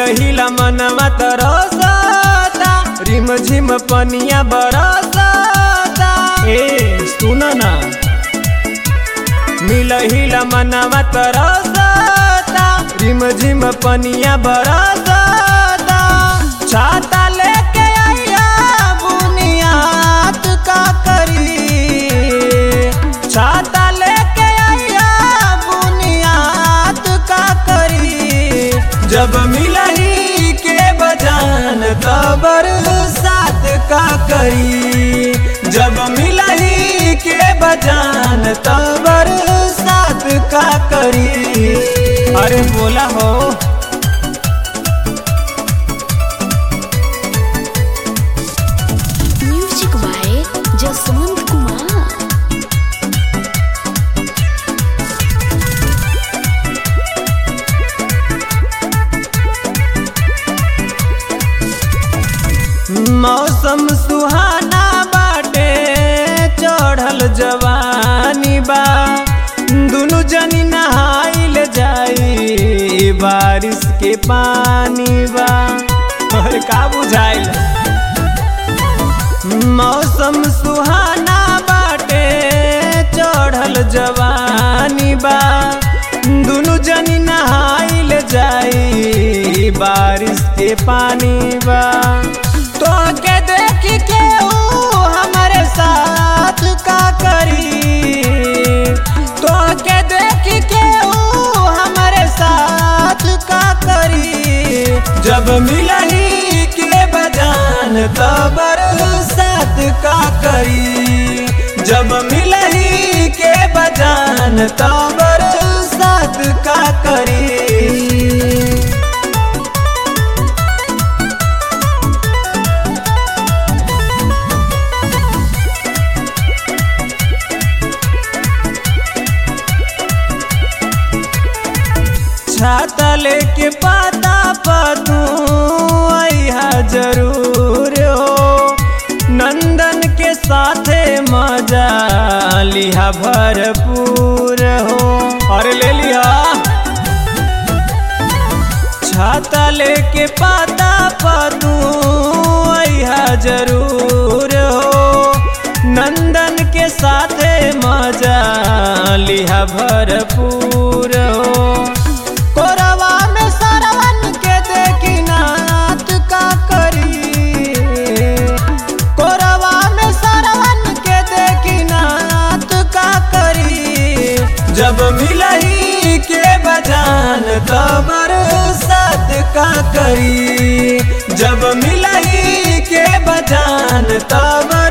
मिलहिला मनवा तरसता रिम झिम पनिया बरसता ए सुन ना मिलहिला मनवा तरसता रिम झिम पनिया बरसता छाता लेके आइया बुनियाद का करी छाता लेके आइया बुनियाद का करी जब मिलही के बजान तबर साथ का करी जब मिलही के बजान तबर साथ का करी अरे बोला हो म्यूजिक बाय जसवंत कुमार मौसम सुहाना बाटे चढ़ल जवानी बा दुनु जनी नहाइल जाई बारिश के पानी बा अरे का बुझाइल मौसम सुहाना बाटे चढ़ल जवानी बा दुनु जनी नहाइल जाई बारिश के पानी बा तो के देख के ऊ हमारे साथ का करी तो के देख के ऊ हमारे साथ का करी जब मिलही के बजान तबर साथ का करी जब मिलही के बजान तबर साथ का करी छाता लेके पाता पतू आइहा जरूर हो नंदन के साथे मजा लिहा भरपूर हो अरे ले लिया छाता लेके पाता पतू आइहा जरूर हो नंदन के साथे मजा लिहा भरपूर हो कोरवा में सरवन के देखी नाथ का करी कोरवा में सरवन के देखी नाथ का करी जब मिलही के बजान तबर साथ का करी जब मिलही के बजान तबर